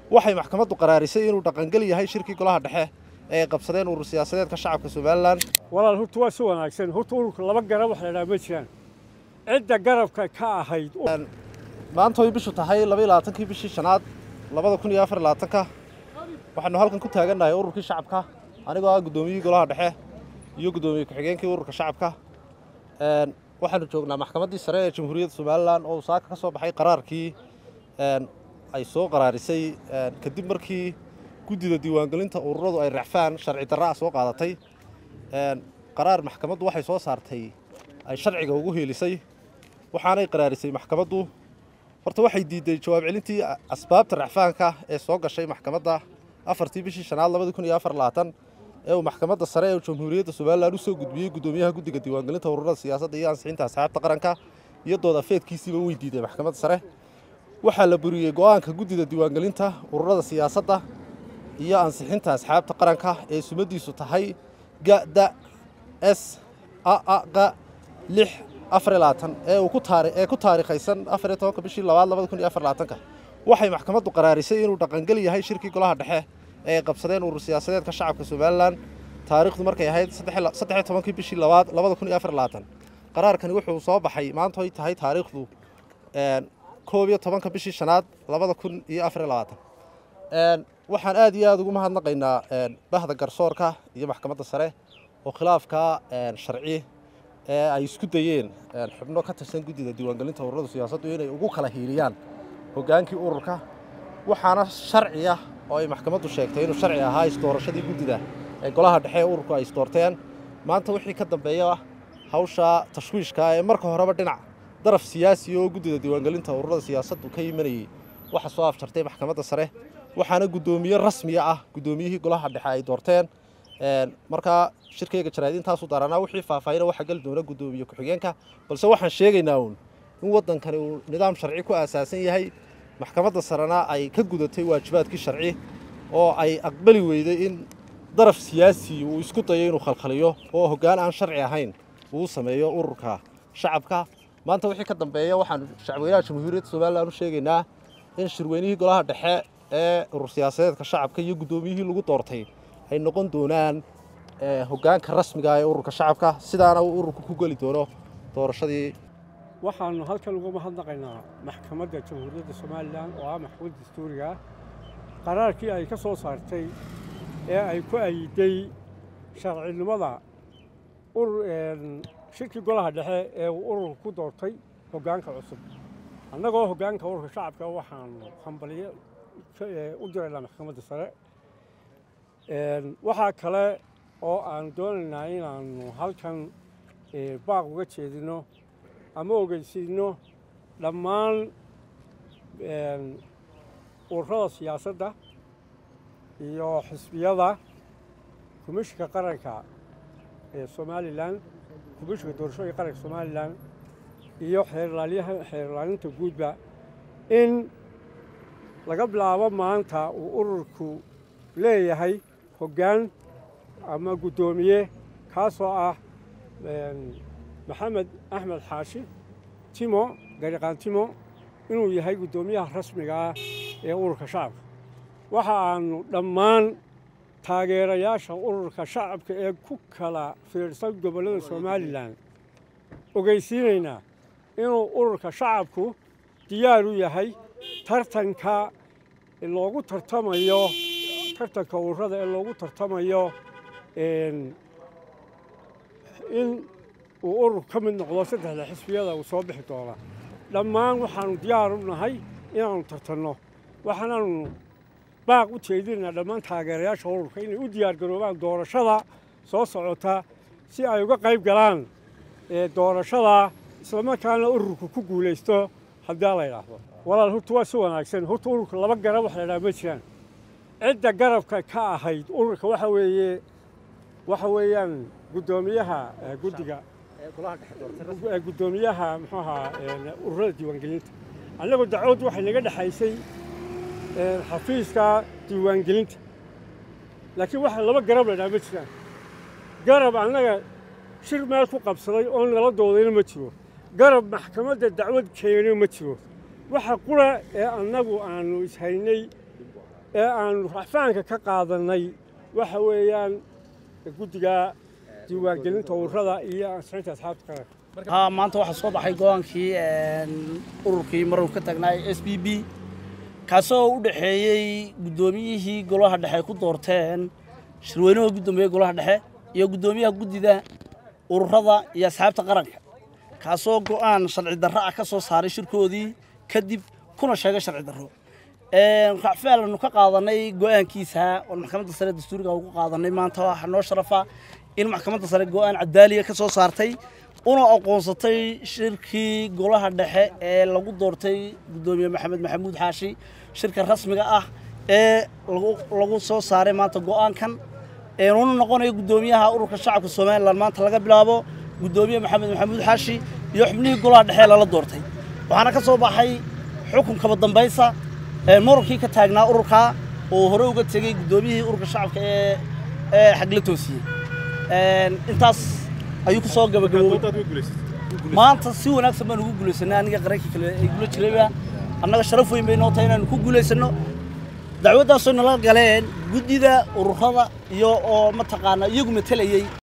waxay maxkamaddu qaraarisay inuu dhaqangel yahay shirkii golaha dhexe ee ay qabsadeen urur siyaasadeedka shacabka somalilan walaal horta waa si wanaagsan horta ururka laba garab wax la idhaha ma jiraan cidda garabka ka ahayd maanta way bishu tahay laba iyo labaatankii bishii shanaad labada kun iyo afar iyo labaatanka waxaanu halkan ku taagannahay ururkii shacabka anigoo ah guddoomiyihii golaha dhexe iyo guddoomiye ku-xigeenkii ururka shacabka waxaanu joognaa maxkamaddii sare ee jamhuuriyadda somalilan oo saaka ka soo baxay qaraarkii ay soo qaraarisay kadib markii guddida diiwaangelinta ururadu ay racfaan sharci darra ah soo qaadatay qaraar maxkamaddu waxay soo saartay ay sharciga ugu heelisay waxaanay qaraarisay maxkamaddu horta waxay diidday jawaab celintii asbaabta racfaanka ee soo gashay maxkamadda afartii bishii shanaad labadi kun iyo afar labaatan ee uu maxkamadda sare ee jamhuuriyadda somalilan u soo gudbiyey guddoomiyaha guddiga diiwaangelinta ururada siyaasadda iyo ansixinta asxaabta qaranka iyo dooda feedkiisiiba way diiday maxkamadda sare waxaa la buriyey go'aanka guddida diiwaangelinta ururada siyaasadda iyo ansixinta asxaabta qaranka ee sumadiisu tahay gada s aaqa lix afar iyo labaatan ee uu ku taari ee ku taariikhaysan afar iyo tobanka bishii labaad labada kun iyo afar labaatanka waxay maxkamaddu qaraarisay inuu dhaqangel yahay shirkii golaha dhexe ee ay qabsadeen urur siyaasadeedka shacabka somalilan taariikhdu markay ahayd saddex iyo tobankii bishii labaad labada kun iyo afar labaatan qaraarkani wuxuu soo baxay maanta ay tahay taariikhdu koob iyo tobanka bishii shanaad labada kun iyo afar iyo labaatan waxaan aad iyo aada ugu mahadnaqaynaa bahda garsoorka iyo maxkamadda sare oo khilaafka sharci ee ay isku dayeen xubno ka tirsan guddida diiwaangelinta ururada siyaasaddu inay ugu kala hiiliyaan hoggaankii ururka waxaana sharci ah oo ay maxkamaddu sheegtay inuu sharci ahaa isdoorashadii guddida ee golaha dhexe ee ururku ay isdoorteen maanta wixii ka dambeeya hawsha tashwiishka ee marka horeba dhinac daraf siyaasi oo guddida diiwaangelinta ururada siyaasaddu ka yimanayey waxa soo afjartay maxkamadda sare waxaana guddoomiye rasmiya ah guddoomiyihii golaha dhexe ay doorteen markaa shirkayga jaraa'id intaasu daranaa wixii faahfaahina waxaa geli doona guddoomiye ku-xigeenka balse waxaan sheegaynaa uun in waddankani uu nidaam sharci ku aasaasan yahay maxkamadda sarena ay ka gudatay waajibaadkii sharci oo ay aqbali weyday in daraf siyaasi uu isku dayo inuu khalkhaliyo oo hoggaan aan sharci ahayn uu sameeyo ururka shacabka maanta wixii ka dambeeya waxaanu shacweynaha jamhuuriyadda somalilan u sheegaynaa in shirweynihii golaha dhexe ee urur siyaasadeedka shacabka iyo guddoomiyihii lagu doortay ay noqon doonaan hoggaanka rasmiga ee ururka shacabka sidaana uu ururku ku geli doono doorashadii waxaannu halkan uga mahadnaqaynaa maxkamadda jamhuuriyadda somalilan oo ah maxkamad dastuuriga ah qaraarkii ay ka soo saartay ee ay ku ayiday sharcinimada shirkii golaha dhexe ee uu ururka ku doortay hoggaanka cusub annagoo hoggaanka ururka shacabka waxaanu hambaliyo u diraynaa maxkamadda sare waxaa kale oo aanu doonaynaa inaannu halkan baaq uga jeedino ama ogeysiino dhammaan ururada siyaasadda iyo xisbiyada komishinka qaranka ee somalilan komishinka doorashooyinka qaranka somalilan iyo xeerlaalyaha xeerlaalinta guudba in laga bilaabo maanta uu ururku leeyahay hoggaan ama guddoomiye kaasoo ah maxamed axmed xaashi timo gariqaan timo inuu yahay guddoomiyaha rasmiga ah ee ururka shacabka waxa aanu dhammaan taageerayaasha ururka shacabka ee ku kala fiirsan gobollada somalilan ogeysiinaynaa inuu ururka shacabku diyaar u yahay tartanka loogu tartamayo tartanka ururada ee loogu tartamayo in uu urur ka mid noqdo saddexda xisbiyada uu soo bixi doona dhammaan waxaanu diyaar u nahay inaannu tartanno waxaanaanu baaq u jeedinaynaa dhammaan taageerayaasha ururka inay u diyaargaroobaan doorashada soo socota si ay uga qayb galaan doorashada islamarkaana ururku ku guulaysto haddii la yidhaahdo walaal horta waa si wanaagsan horta ururka laba garab wax la idhaha ma jiraan cidda garabka ka ahayd ururka waxa weeye waxa weeyaan guddoomiyaha guddiga guddoomiyaha muxuu ahaa ururada diiwaangelinta annagoo dacwad waxay naga dhexaysay xafiiska diiwaangelinta laakiin waxa laba garab la idhaha ma jiraan garab annaga shir meel ku qabsaday oo nala doodayna ma jiro garab maxkamadda dacwad keenay ma jiro waxa qura ee annagu aanu ishaynay ee aanu racfaanka ka qaadannay waxa weeyaan guddiga diiwaangelinta ururada iyo ansixinta asxaabta qaranka haa maanta waxaa soo baxay go-aankii ururkii maruu ka tagnaa s b b kaasoo u dhexeeyey guddoomiyihii golaha dhexe ku doorteen shirweynuhu guddoomiye golaha dhexe iyo guddoomiyaha guddida ururada iyo asxaabta qaranka kaasoo go'aan sharci darro ah ka soo saaray shirkoodii kadib kuna sheegay sharci darro racfaal ka qaadanay go'aankiisa oon maxkamadda sare dastuuriga ugu qaadanay maanta waxaa noo sharafa in maxkamadda sare go'aan cadaaliya ka soo saartay una aqoonsatay shirkii golaha dhexe ee lagu doortay guddoomiye maxamed maxamuud xaashi shirka rasmiga ah ee lagu soo saaray maanta go'aankan una noqonayo guddoomiyaha ururka shacabka somalilan maanta laga bilaabo guddoomiye maxamed maxamuud xaashi iyo xubnihii golaha dhexe ee lala doortay waxaana ka soo baxay xukun kaba dambaysa murunkii ka taagnaa ururkaa oo hore uga tegey guddoomiyihii ururka shacabka ee ee xagla toosiyey intaas ayuu ku soo gabagaboobay maanta si wanaagsan baan ugu guulaysanay aniga qarankii kale ay gula jirayba annaga sharaf weyn bay noo tahay inaanu ku guulaysanno dacwaddaasoo nala galeen guddida ururada iyo oo mataqaanaa iyagu matelayey